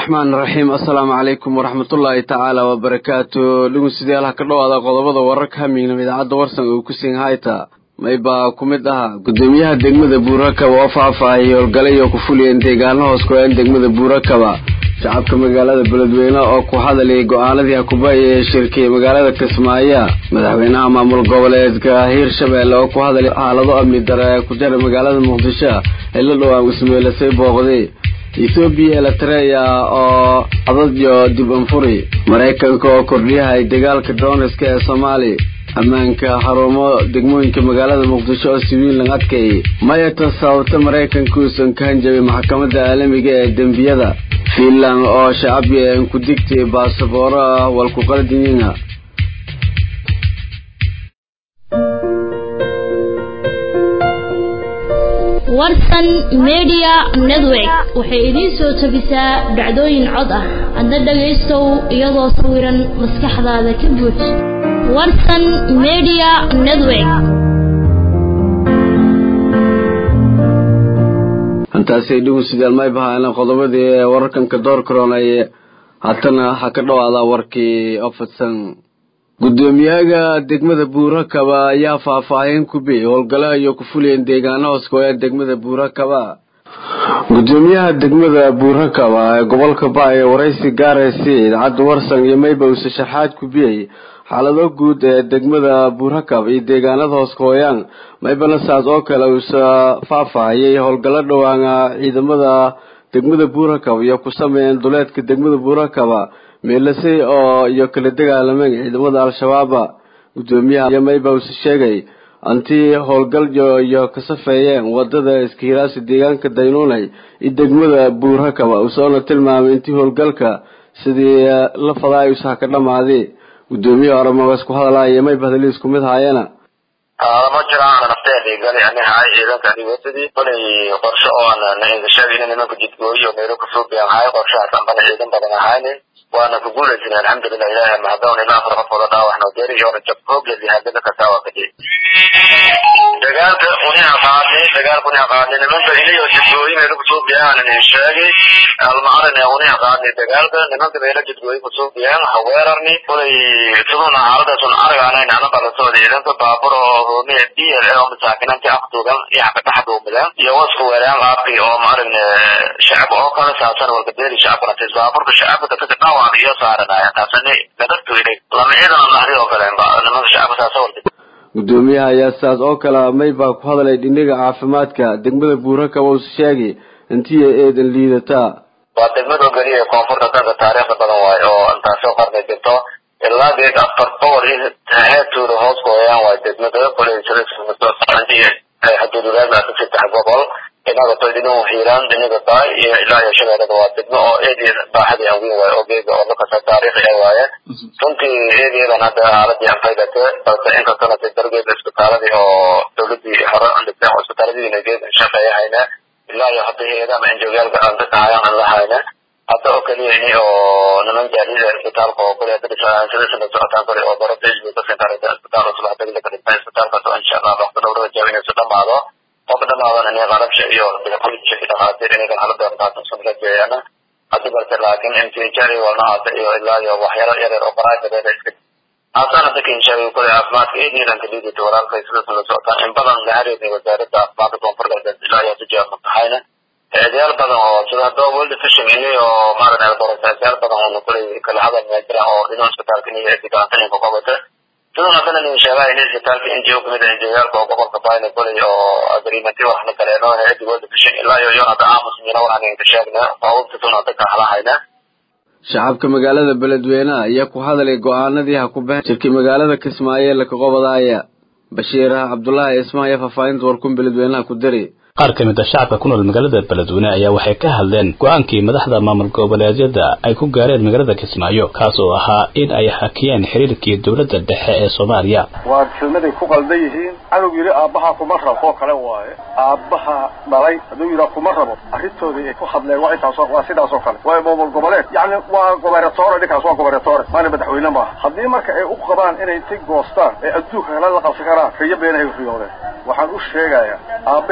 raxmaan raxiim assalaamu calaykum waraxmatullaahi tacaala wabarakaatu dhegeystayaal ha ka dhowaada qodobada wararka hamignam idaacadda warsan uu ku siin hayta maybaa ku mid ahaa gudoomiyaha degmada buurakaba oo faahfaahiyay howlgalay oo ku fuliyeen deegaano hoos ku-een degmada buurakaba shacabka magaalada beledweyne oo ku hadlayay go-aanadii hakubaaya ee shirkiyay magaalada kismaayo madaxweynaha maamul goboleedka hiirshabelle oo ku hadlay xaalado amni dare ee ku jara magaalada muqdisho ee la dhowaan ismeylasay booqday ethoobiya eritrea oo adad iyo dib anfuri maraykanka oo kordhiyahay dagaalka dooniska ee soomaaliya ammaanka xarumo degmooyinka magaalada muqdisho oo siwiilan adkayay mayata sababta maraykanka uusan ka hanjabay maxkamadda caalamiga ee dembiyada fiinland oo shacabia ku digtay baasabooro ah walkuqaldiyina warsan media network waxay idiin soo tabisaa dhacdooyin cod ah adna dhagaystow iyadoo sawiran maskaxdaada ka buuj warsan media network hantaasay dhegeystayaal may bahaana qodobadii ee wararkanka door karoonay haatana ha ka dhawaada warkii oo fadsan gudoomiyaha degmada buurakaba ayaa faahfaahin ku biyey howlgalo ayuu ku fuliyeen deegaano hooskoee degmada buurakaba gudoomiyaha degmada buurakaba ee gobolka ba ee waraysi gaaraysi idaacadda warsan iyo mayba uuse shaxaad ku biyey xaalado guud ee degmada buurakab iyo deegaanada hooskooyaan maybana saas oo kale uuse faahfaahiyay howlgallo dhowaana ciidamada degmada buurakab iyo ku sameeyeen duleedka degmada buurakaba meelasay oo iyo kala dagaalameen ciidamada al-shabaaba gudoomiyaha iyo mayba uuse sheegay antii howlgal iyo ka safeeyeen wadada iskihilaasi deegaanka daynuunay iyo degmada buurakaba usoona tilmaamay intii howlgalka sidii la fadaa usaha ka dhamaaday gudoomiyaha oramagas ku hadalaya mayba hadaliis ku mid haayana ma jiraan nafteedii gali ani haay ciidanka anigosadii kolay qorshe oon sheegay in nimanka jidgooyo meelo kasoo biyan haay qorshahaas anbana ciidan badan ahaynin waana ku guulaysin alxamdulilah ilahi mahadon ilaa afar qof wada dhaawax noo deri iyoona jab hoogeedi hadada kastaa waa kadib dagaalka uniha qaadnay dagaalka uniha qaadnay nimanka iliyo jidgooyo meelo kasoo biyaan inin sheegay almacarin uniha qaadnay dagaalka nimanka meelo jidgooyo kasoo biyaan haweerarni kolay siduna xaaladaasun aragaanayn ana balasooda ciidanka baabur oo hoomiya d l oo masaakinanti afduugan iyo xabadaxduumidan iyo wasku weeraan qaabki oo maaragna shacab oo kale saabsan walkadeeli shacabkana tis baaburka shacabka dadka dhawaan iyo saaranaya taasani gadagtu ilay lama ciidan nahri oo kale nimanka shacabka saasa walka gudoomiyaha ayaa sidaas oo kale maybaa ku hadlay dhinaga caafimaadka degmada buurakaba uuse sheegay intii eedan liidataa waa degmada ogeliya koonfurta danka taariikhda badan waayo oo intaasoo qarnay jirto ilaa geed afar boqol iyo heertuuda hoos gooyaan waa degmada koley haduuduleedna ka saddex gobol inaga to dhinagu hiiraan dhinaga baay iyo ilaa iyo shabeellada waa degmo oo eedeeda baaxadii aan weyn waayo oo geega oo lakasa taariikhi ah waaye runtii eedeedan hadda xaaladii aan faydate balse inkastana de dargeeda isbitaaladii oo dawladii hore aan dhigteen oo isbitaaladiina geed shaqeeya hayna ilaa iyo hadda hay-adaha anjoogaalka aan dadahayaan aan la hayna hadda oo keliya ini oo niman jaarida isbitaalka oo kule sidasna socotaan kale oo baro facebook ka sintaarada isbitaal oo subax degla ka dhigtaan isbitaalkaas oo insha allah waqti dhowrada jaab inay su dhamaado qofka dhamaadan inay qalabsha iyo daqooyinka iyo dhakhaatiir inay xaaladda taatan rajeeyaan haddi balse laakiin intijari walnahaasa iyo ilaa iyo waxyaro yaryar oo baraajadeeda iska haasaan hadda kinshaay kule caafimaadka iyo niiranka liidata walaalkay sidasna la socotaan in badan la xiriirnay wasaaradda caafimaadka koonfur galbeed ilaa iyo hadda jawaab mutaxayna eedayaal badan oo sida hadda world vision ini oo maaragtay borosaasyaal badan oo kulay kala hadal ma jiraan oo dhinaca isbitaalka iyo eedigaantaninka qabata sidoo hadana nin sheegaa in isbitaalka NGO kamid ah NGO-yaalka oo gobolka Baayna kulay oo agreementi wax la kaleeno eedi world vision ilaa iyo iyo hadda aamus mina waxaan ka sheegnaa oo sidoo hadda ka halahayna shacabka magaalada beledweyne ayaa ku hadlay go-aanadii ha ku baxeen shirkii magaalada kismaayo laka qobadaaya bashiir cabdulaahi ismaayo faahfaahinta warkun beledweynaha ku dari qaar ka mid a shacabka ku nool magaalada beledweyne ayaa waxay ka hadleen go-aankii madaxda maamul goboleedyada ay ku gaareen magaalada kismaayo kaas oo ahaa in ay hakiyeen xiriirkii dowladda dhexe ee soomaaliya waa kelmaday ku qaldan yihiin cadowg yidhi aabbaha kuma rabo oo kale waaye aabbaha dhalay hadduu yidhaa kuma rabo arrintoodii ay ku hadleen waa intaas waa sidaas oo kale waayo maamul goboleed yacni waa gobernatore dhinkaas waa gobernatore maana madaxweyne maaha haddii marka ay u qabaan inay inti goostaan ee adduunka kale la qabsan karaan riyo beenahay riyoodeen waxaan u sheegayaa aabbahii dhalay waaye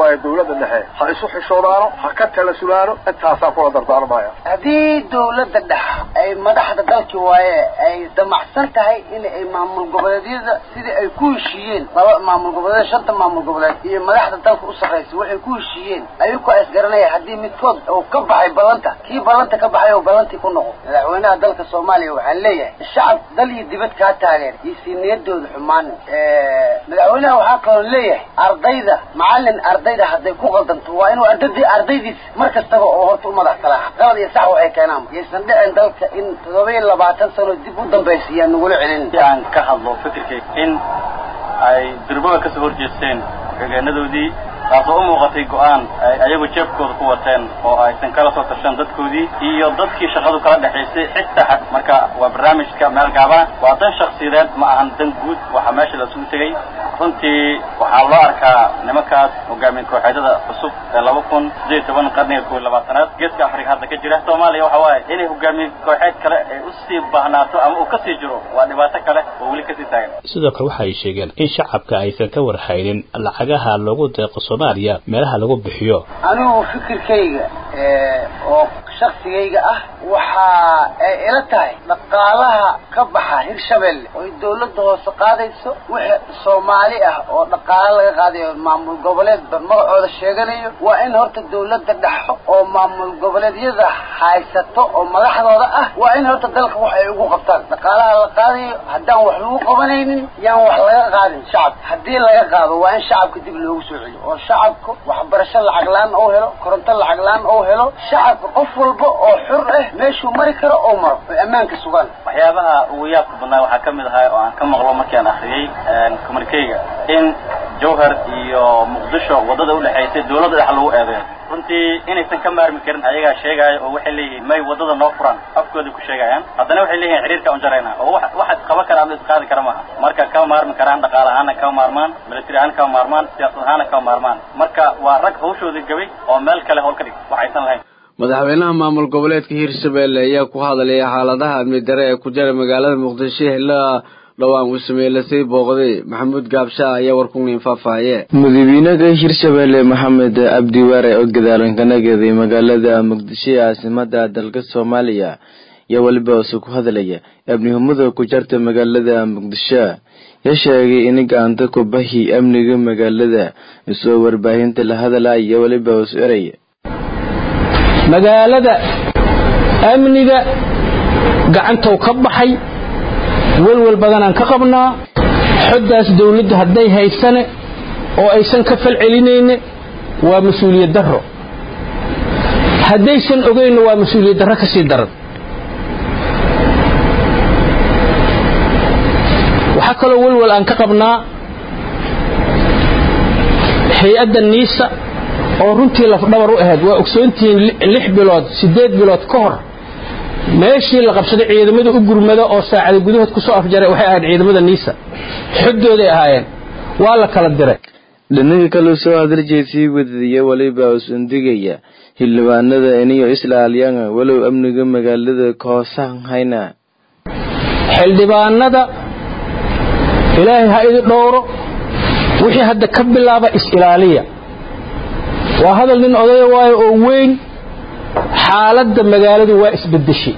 waaye dawladda dhexe ha isu xishoodaano ha ka talasulaano intaasaa kula dardaarmaya haddii dawladda dhexe ay madaxda dalki waaye ay damacsan tahay in ay maamul goboleedyada sidii ay ku heshiiyeen laba maamul goboleed shanta maamul goboleed iyo madaxda dalka u sarraysa waxay ku heshiiyeen ayuku is garanaya haddii midkood uu ka baxay ballanta kii ballanta ka baxay oo ballantii ku noqo madaxweynaha dalka soomaaliya waxaan leeyahay shacab dal iyo dibad kaa taageer iyo sii niyadooda xumaan madaxweynaha waxaa kaloo leeyahay ardayda macallin ardayda hadday ku qaldanto waa inuu ardadii ardaydiis mar kastaba oo horta u madax salaaxa qalad iyo sax waxay keenaan yaysan dhicin dalka in toddoba iyo labaatan sano dib u dambaysiiyaa nagula celin aan ka hadlo fikirkay in ay dirbada kasoo horjeesteen xigeenadoodii taasoo u muuqatay go-aan ay ayagu jeebkooda ku wateen oo aysan kala soo tashan dadkoodii iyo dadkii shaqadu kala dhexaysay xitaa xad marka waa barnaamijka meel gaabana waa dan shaksiyadeed ma ahan dan guud waxaa meesha la isugu tegey runtii waxaa loo arkaa nimankaas hogaamiye kooxeedyada cusub ee laba kun sideed toban qarniga kow iyo labaatanaad geeska afrika hadda ka jira soomaaliya waxa waaye inay hogaamiye kooxeed kale ay usii baahnaato ama uu kasii jiro waa dhibaato kale oo weli kasii taagan sidoo kale waxa ay sheegeen in shacabka aysan ka warhaynin lacagaha loogu deeqo soomaaliya meelaha lagu bixiyo anigu fikirkayga oo shaksigayga ah waxa ay ila tahay dhaqaalaha ka baxa hirshabelle oy dawladda hoose qaadayso wixii soomaali ah oo dhaqaalo laga qaadayo maamul goboleedba magacooda sheeganayo waa in horta dawladda dhexo oo maamul goboleedyada haysato oo madaxdooda ah waa in horta dalka wax ay ugu qabtaan dhaqaalaha la qaadayo haddaan wax lagu qabanaynin yaan wax laga qaadin shacabka haddii laga qaado waa in shacabka dib loogu soo celiyo oo shacabka waxbarasho lacag la-aan oo helo koronto lacag la-aan oo helo shacabka qof walba oo xur ah meeshuu mari karo oo maro oy ammaanka sugaan waxyaabaha ugu yaabka badnaa waxaa ka mid ahaa oo aan ka maqlo markii aan akhriyey communikeyga in jawhar iyo muqdisho waddada udhexaysay dawladda dhex lagu eedeeyo runtii inaysan ka maarmi karin ayagaa sheegaayo oo waxay leeyihiin may waddada noo furan afkooda ku sheegayaan haddana waxay leeyihin xiriirka un jarayna oo wax wax isqaban kara ama isqaadi kara maaha marka kama maarmi karaan dhaqaale ahaana kama maarmaan military ahaan kama maarmaan siyaasad ahaana kama maarmaan marka waa rag hawshoodii gabay oo meel kale howl ka dhig waxaysan lahayn madaxweynaha maamul goboleedka hiirshabelle ayaa ku hadlaya xaaladaha amni dare ee ku jira magaalada muqdisho xillaa dhowaan uu sameeyey lasii booqday maxamuud gaabshaa ayaa warkuniin faahfaaye madaxweynaha hirshabelle maxamed cabdi waare oo gadaalan ka nagaday magaalada muqdisho ee caasimada dalka soomaaliya ayaa weliba use ku hadlaya amnihumada ku jarta magaalada muqdisho ya sheegay in gacanta ku bahi amniga magaalada isoo warbaahinta la hadlaya iyo weliba us eray magaalada amniga gacantou ka baxay welwel badanaan ka qabnaa xoddaas dawladdu hadday haysane oo aysan ka fal celinayne waa mas-uuliyad darro haddaysan ogaynna waa mas-uuliyad darro ka sii daran waxaa kaloo welwel aan ka qabnaa hay-adda niisa oo runtii lafdhabar u ahayd waa ogsoontihiin lix bilood siddeed bilood ka hor meeshii la qabsaday ciidamada u gurmada oo saacada gudahood ku soo afjaray waxay ahayd ciidamada niisa xoddooday ahaayeen waa la kala diray dhinaga kale soo hadaljeed sii wadadiya weliba usundigaya xildhibaanada iniyo islaalyanga walow amniga magaalada kahoosan hayna xildhibaanada ilaahay ha idi dhowro wixii hadda ka bilaaba is-ilaaliya waa hadal nin odaya waayo oo weyn xaaladda magaaladu waa isbedeshay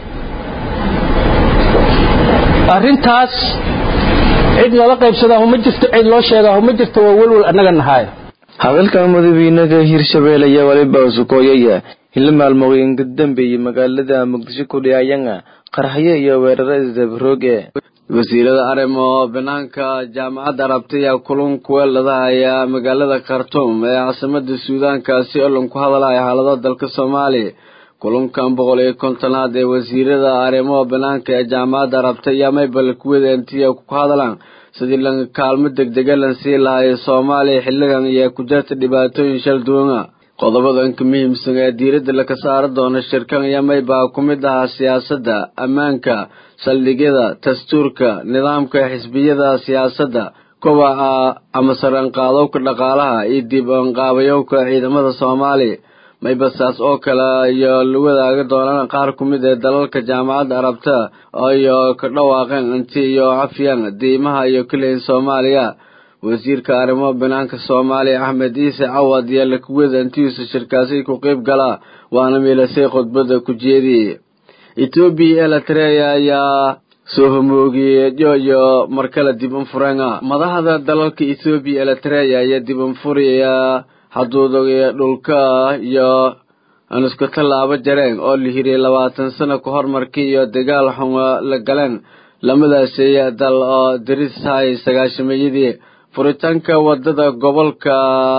arrintaas cid lala qaybsadaahu ma jirto cid loo sheegaahu ma jirto waa welwel annaga nahaaya hadalka madaxweynaha hirshabelle ayaa weliba usukooyaya hila maalmooyin ka dambeeyey magaalada muqdisho ku dhiyayanga qarxyo iyo weeraro isdabarooge wasiirada arrimo banaanka jaamacadda arabta ayaa kulan kuweeladahaya magaalada khartuum ee caasimada suudaankaasi oo lan ku hadalaya xaalado dalka soomaaliya kulankan boqol iyo kontonaad ee wasiirada arrimaha banaanka ee jaamacadda arabta ayaa maybal kuwada intiya ku hadlaan sidii lan kaalmo degdega lan sii lahayo soomaaliya xilligan ayaa ku jirta dhibaatooyin shal duwana qodobadanka muhiimsan ee diiradda laka saari doono shirkan ayaa maybaa ku mid ahaa siyaasadda ammaanka saldhigyada dastuurka nidaamka xisbiyada siyaasadda kobaca ama saranqaadowka dhaqaalaha iyo dib anqaabayowka ciidamada soomaaliya maybasaas oo kale iyo la wadaagi doonaan qaar ku mid ee dalalka jaamacadda arabta iyo ka dhawaaqeen inti iyo cafyan diimaha iyo keliya soomaaliya wasiirka arrimaha banaanka soomaaliya axmed ciise cawad iyo lakuwada intiisa shirkaasi ku qeyb galaa waana miilasay khudbada ku jeediyey etoobiya eritrea ayaa soo homoogiyey joyo markale dib unfurenga madaxda dalalka etoobiya eritrea ayaa dib unfuraya xaduudaga dhulka iyo aan isku tallaabo jareen oo la hiriyay labaatan sano ka hor markii iyo dagaal xuma la galeen lamadaasi dal oo darishay sagaashameeyadii furitaanka wadada gobolka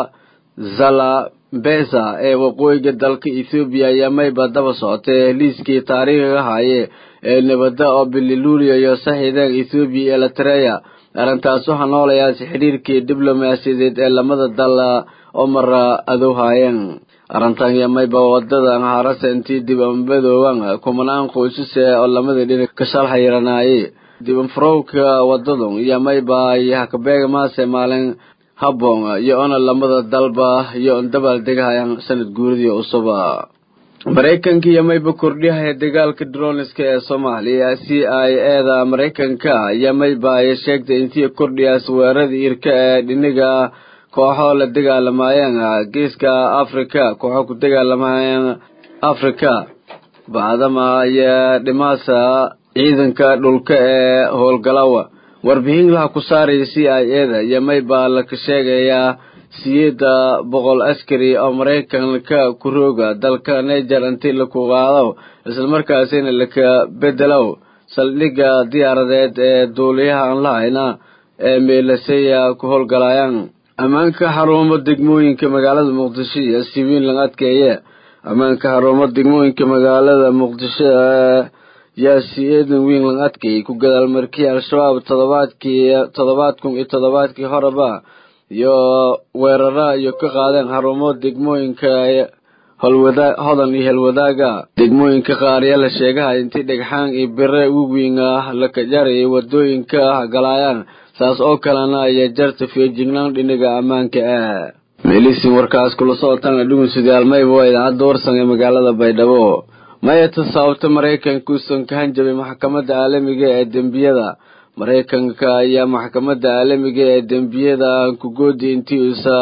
zalabesa ee waqooyiga dalka ethoobiya ayaa mayba daba socotay liiskii taariikhiga haye ee nabada oo bililuuliya iyo saxiideen ethoobiya iyo eritrea arrintaas waxaa noolayaasi xidhiirkii diblomaasiyadeed ee lamada dal oo mara adowhaayeen arrintan iyo mayba wadadan harase intii dib ambadooban kumanaan qoysase oo lamada dhinac ka shalxayiranaaye dib anfurowka wadadun iyo mayba iyo hakabeega maase maalin habboon iyo ona lamada dalba iyo dabaal degahayan sanad guuridii cusuba maraykanka iyo mayba kordhihaya dagaalka droniska ee soomaaliya c i eda maraykanka iyo mayba ay sheegtay intii kordhiyaas weerarada irka ee dhiniga kooxo la dagaalamayeen geeska africa kooxo ku dagaalamayeen africa bacdama ayaa dhimaasa ciidanka dhulka ee howlgalawa warbixin laha ku saaraya c i eda iyo mayba laka sheegayaa siyeeda boqol askari oo maraykanka ku rooga dalka niger intii laku qaado islamarkaasina laka bedelow saldhigga diyaaradeed ee duuliyaha aan lahayna ee meelasaya ku howlgalayaan ammaanka xarumo degmooyinka magaalada muqdisho iyo siwiin laga adkeeye ammaanka xarumo degmooyinka magaalada muqdisho yaa si-eedan weyn laga adkeeyey ku gadaal markii al-shabaab todobaadkii toddobaad kun iyo toddobaadkii horeba iyo weerara iyo ka qaadeen xarumo degmooyinka holwada hodan iyo helwadaaga degmooyinka qaar yaa la sheegahay intii dhagxaan iyo bire uwiin ah la kajarayay wadooyinka galaayaan saas oo kalena ayaa jarta feejignaan dhinaga ammaanka ah meelisin warkaas kula socotaan dhugunsidaal mayba waa idaacadda warsan ee magaalada baydhabo mayata sababta maraykanka uusan ka hanjabay maxkamadda caalamiga ee dembiyada maraykanka ayaa maxkamadda caalamiga ee dembiyada kugoodi intii uusa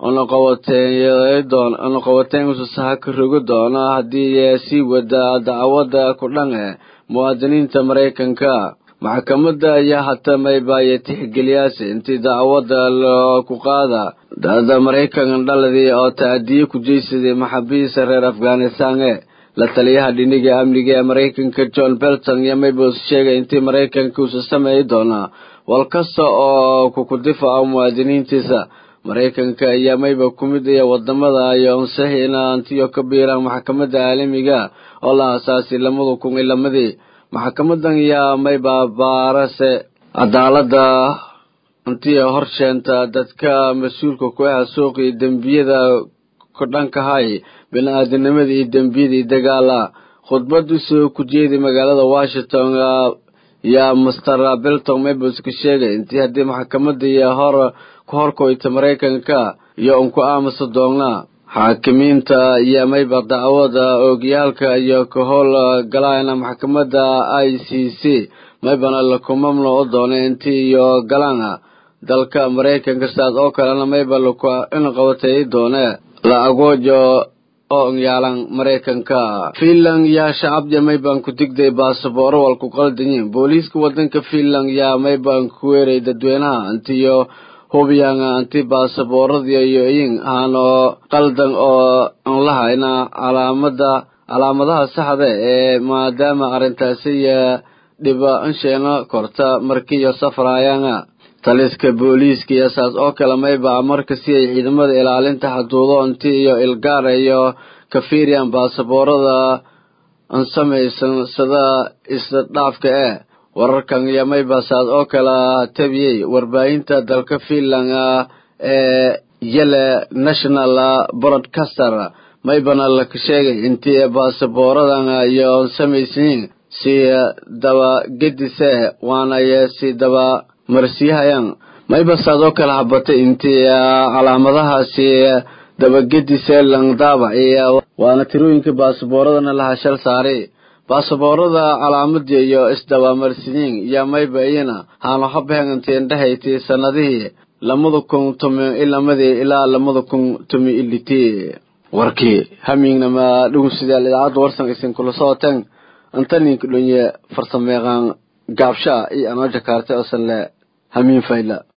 unaqabateyn unaqabateyn uusa saha ka rogi doono haddii sii wada dacwada ku dhan eh muwaadiniinta maraykanka maxkamadda ayaa hata maybaaya tixgeliyaasi intii dacwada ku qaada dada maraykan dhaladii oo ta-adiye ku jeysaday maxaabiista reer afghanistan e la taliyaha dhiniga amniga ee maraykanka john belton iyo maybos sheegay intii maraykanka uusa sameeyi doonaa wal kasta oo kuku difaca muwaadiniintiisa maraykanka ayaa mayba ku mid iyo wadamada iyo ansixina antiyo ka biiraan maxkamadda caalamiga oo la aasaasay lamada kun iyo lamadii maxkamadan yaa mayba baarase cadaalada intii horsheenta dadka mas-uulka ku ah suuqii dembiyada ku dhankahay bini-aadanimada iyo dembiyadii dagaala khudbadu soo ku jeeday magaalada washington yaa master belton mabos ka sheegay intii haddii maxkamadda iyo hor ku horkoyta maraykanka iyo un ku aamusa doonnaa xaakimiinta iyo mayba dacwada oogiyaalka iyo ka howl galayna maxkamadda i c c maybana laku mamnuuc u doonay intii iyo galaana dalka maraykanka sidaas oo kalena mayba laku inqabatay doone la agoojo oo yaalan maraykanka finland yaa shacabya mayban ku digday baasabooro wal ku qaldanyiin booliiska wadanka finland yaa mayban ku weeray dadweynaha intiyo hubiyaan anti baasabooradiyo yoyin ahaanoo qaldan oo aan lahayna calaamada calaamadaha saxda ee maadaama arrintaasi dhiba ansheena korta markiiyo safraayaan taliska booliiska iyo saas oo kale mayba marka si ay ciidamada ilaalinta xaduudo inti iyo ilgaar iyo kafirian baasaboorada an samaysan sida isdhaafka eh wararkan iyo mayba saas oo kale tabiyey warbaahinta dalka finland ee yele national broadcaster maybana laka sheegay intii baasaboораdan iyo samaysiin si daba gedise waanaye si daba marsiyahayaan mayba saas oo kale habatay intii calaamadahaasi dabagedise langdaabac iyo waana tirooyinka baasaboorradana laha shal saaray baasaboorada calaamadiya iyo isdabamarsiyiin iyo mayba iyana haano habhengantiin dhahayti sanadihii lamada kun tomi ilamadii ilaa lamada kun tomi ilitee warkii hamiignama dhugunsidaal idaacadda warsan isin kula socoteen antaninka dhonye farsameeqaan gaabshaa iyo anoo jakaarte osan le hamiin fayla